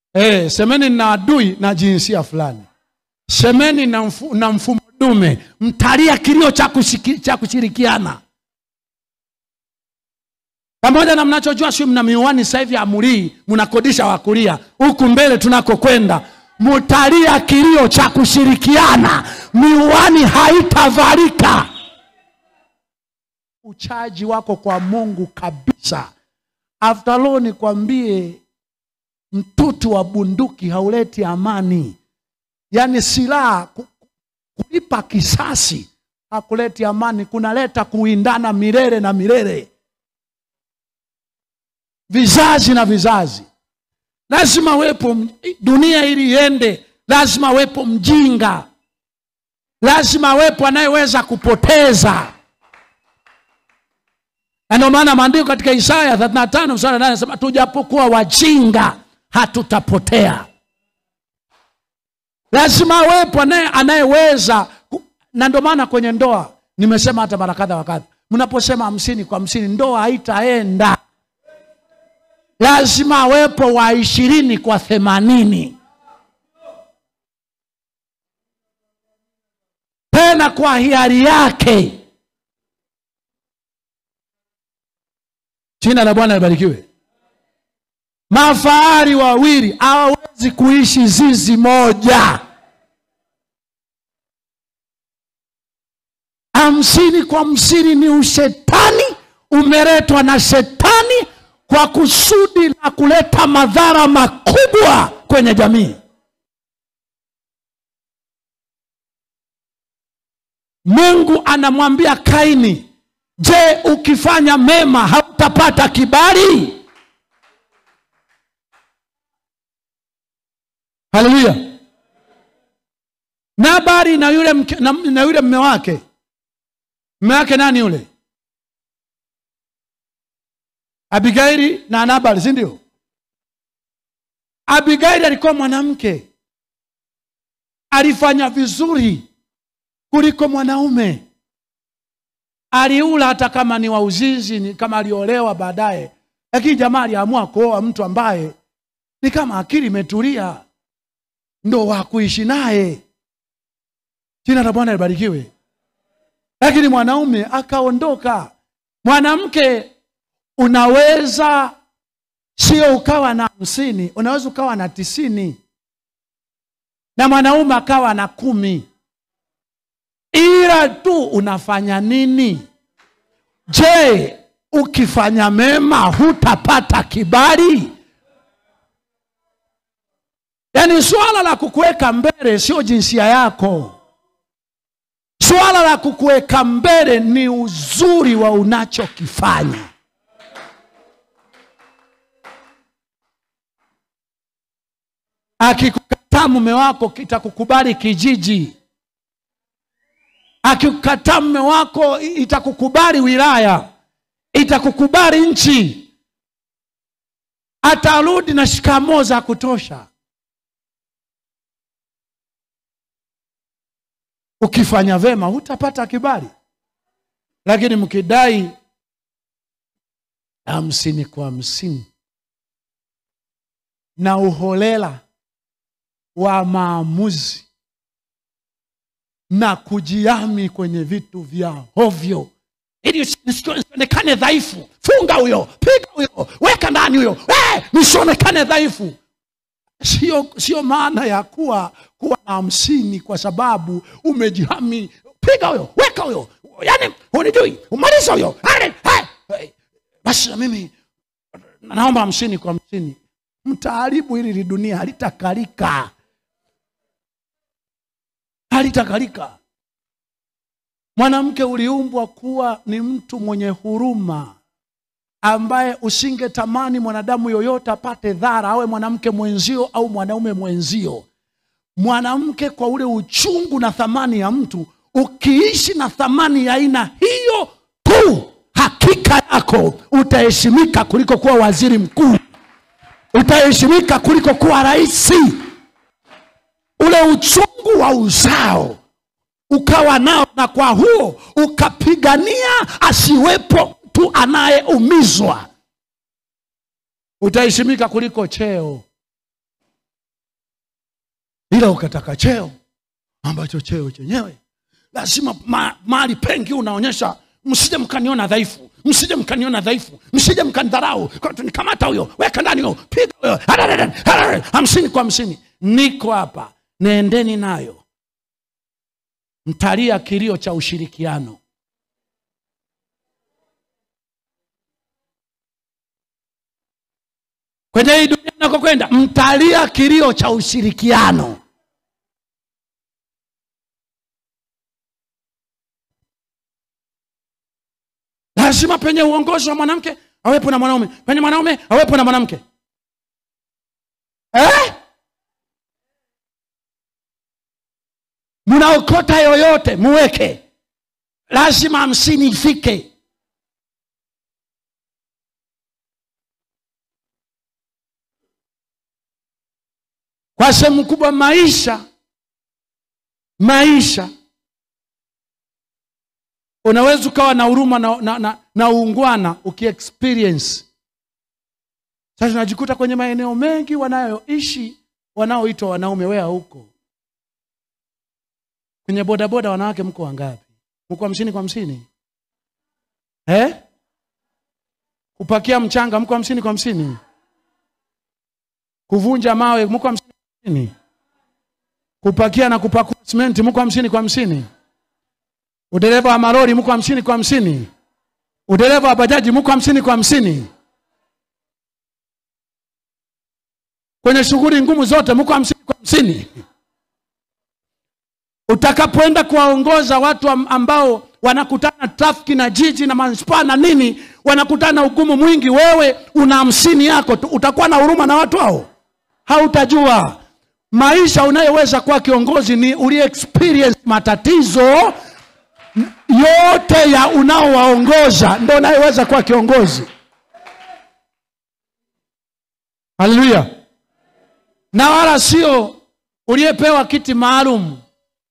Eh, semeni na adui na jinsia fulani, semeni na, mfu, na mfumo dume, mtalia kilio cha kushiki- cha kushirikiana pamoja na mnachojua, sio mna miwani sasa hivi amulii, mnakodisha wakulia huku mbele tunakokwenda, mtalia kilio cha kushirikiana, miwani haitavalika. Uchaji wako kwa Mungu kabisa. After all, nikwambie mtutu wa bunduki hauleti amani. Yaani silaha ku- kulipa kisasi hakuleti amani, kunaleta kuindana milele na milele, vizazi na vizazi. Lazima wepo m- dunia ili iende, lazima wepo mjinga, lazima wepo anayeweza kupoteza. Na ndio maana maandiko katika Isaya 35 mstari wa nane anasema tujapokuwa wajinga hatutapotea. Lazima wepo anaye anayeweza ku- na ndio maana kwenye ndoa nimesema hata mara kadha wa kadha, mnaposema hamsini kwa hamsini ndoa haitaenda. Lazima wepo wa ishirini kwa themanini tena kwa hiari yake. Jina la Bwana libarikiwe. Mafahari wawili hawawezi kuishi zizi moja. Hamsini kwa hamsini ni ushetani, umeletwa na shetani kwa kusudi la kuleta madhara makubwa kwenye jamii. Mungu anamwambia Kaini, je, ukifanya mema hautapata kibali? Haleluya! Nabali na yule mke, na, na yule mme wake, mme wake nani yule? Abigaili na Nabali, si ndio? Abigaili alikuwa mwanamke, alifanya vizuri kuliko mwanaume. Aliula hata kama ni wa uzinzi, ni kama aliolewa baadaye, lakini jamaa aliamua kuoa mtu ambaye ni kama akili imetulia, ndo wa kuishi naye. Jina la Bwana libarikiwe. Lakini mwanaume akaondoka. Mwanamke unaweza sio ukawa na hamsini, unaweza ukawa na tisini na mwanaume akawa na kumi ila tu unafanya nini? Je, ukifanya mema hutapata kibali? Yaani swala la kukuweka mbele sio jinsia yako. Swala la kukuweka mbele ni uzuri wa unachokifanya. Akikukataa mume wako kitakukubali kijiji akikukataa mume wako itakukubali wilaya, itakukubali nchi, atarudi na shikamoo za kutosha. Ukifanya vema hutapata kibali, lakini mkidai hamsini kwa hamsini na uholela wa maamuzi na kujiami kwenye vitu vya hovyo ili nisionekane dhaifu. Funga huyo, piga huyo, weka ndani huyo, eh, nisionekane dhaifu. Sio, sio maana ya kuwa kuwa na hamsini kwa sababu umejihami. Piga huyo, weka huyo, yani hunijui, umaliza huyo. Ale, hai, hai. Basi na mimi naomba hamsini kwa hamsini. Mtaharibu hili li dunia halitakalika halitakalika. Mwanamke uliumbwa kuwa ni mtu mwenye huruma, ambaye usingetamani mwanadamu yoyote apate dhara, awe mwanamke mwenzio au mwanaume mwenzio. Mwanamke kwa ule uchungu na thamani ya mtu, ukiishi na thamani ya aina hiyo tu, hakika yako utaheshimika kuliko kuwa waziri mkuu, utaheshimika kuliko kuwa rais ule uchungu wa uzao ukawa nao, na kwa huo ukapigania asiwepo mtu anayeumizwa, utaheshimika kuliko cheo. ila ukataka cheo ambacho cheo chenyewe lazima ma, mahali pengi unaonyesha msije mkaniona dhaifu msije mkaniona dhaifu msije mkanidharau nikamata huyo weka ndani huyo piga huyo Hararara, hararara, hamsini kwa hamsini niko hapa nendeni nayo mtalia kilio cha ushirikiano kwenye hii dunia nakokwenda mtalia kilio cha ushirikiano lazima penye uongozi wa mwanamke awepo na mwanaume penye mwanaume awepo na mwanamke eh? mnaokota yoyote muweke lazima hamsini ifike kwa sehemu kubwa maisha maisha unaweza ukawa na huruma na, na, na, na uungwana ukiexperience sasa unajikuta kwenye maeneo mengi wanayoishi wanaoitwa wanaume wea huko kwenye bodaboda wanawake mko wangapi mko hamsini kwa hamsini eh? kupakia mchanga mko hamsini kwa hamsini kuvunja mawe mko hamsini kwa hamsini kupakia na kupakua simenti mko hamsini kwa hamsini udereva wa malori mko hamsini kwa hamsini udereva wa bajaji mko hamsini kwa hamsini kwenye shughuli ngumu zote mko hamsini kwa hamsini utakapoenda kuwaongoza watu am- ambao wanakutana trafiki na jiji na manispaa na nini wanakutana na ugumu mwingi wewe una hamsini yako tu utakuwa na huruma na watu hao hautajua maisha unayoweza kuwa kiongozi ni ulie experience matatizo yote ya unaowaongoza ndo unayeweza kuwa kiongozi haleluya na wala sio uliyepewa kiti maalum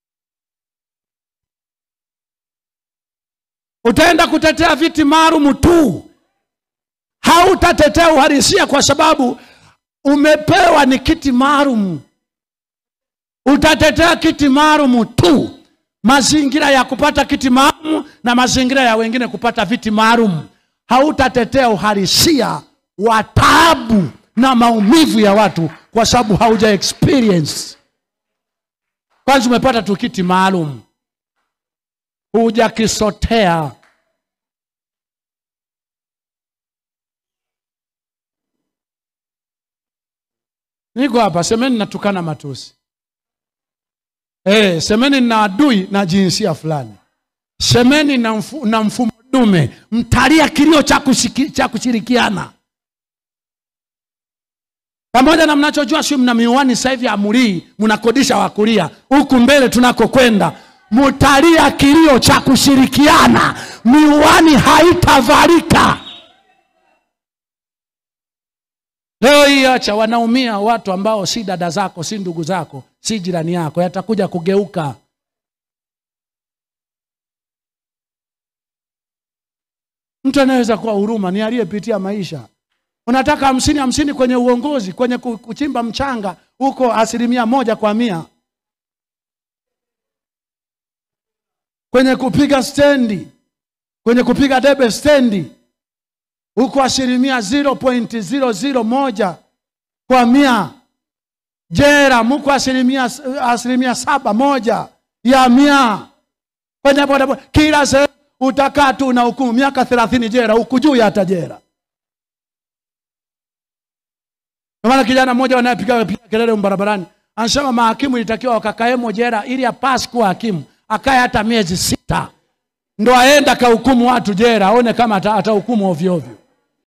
utaenda kutetea viti maalum tu hautatetea uhalisia kwa sababu umepewa ni kiti maalum utatetea kiti maalum tu mazingira ya kupata kiti maalum na mazingira ya wengine kupata viti maalum hautatetea uhalisia wa taabu na maumivu ya watu kwa sababu hauja experience kwanza umepata tu kiti maalum hujakisotea niko hapa semeni natukana matusi Eh, semeni na adui na jinsia fulani semeni na, mfu, na mfumo dume mtalia kilio cha kushiki- cha kushirikiana pamoja na mnachojua sio mna miwani sasa hivi amulii mnakodisha wakulia huku mbele tunakokwenda mtalia kilio cha kushirikiana miwani haitavalika leo hii acha wanaumia watu ambao si dada zako si ndugu zako si jirani yako yatakuja kugeuka mtu anayeweza kuwa huruma ni aliyepitia maisha unataka hamsini hamsini kwenye uongozi kwenye ku- kuchimba mchanga huko asilimia moja kwa mia kwenye kupiga stendi kwenye kupiga debe stendi huko asilimia 0.001 kwa mia jera muko asilimia asilimia saba moja ya mia kwenye bodaboda kila sehemu utakaa tu na hukumu miaka thelathini jera huku juu ya hata jera Ndio maana kijana mmoja wanayepiga piga kelele barabarani anasema mahakimu ilitakiwa wakakaemo jera ili apasi kuwa hakimu akae hata miezi sita ndo aenda kahukumu watu jera aone kama ata- atahukumu ovyo ovyo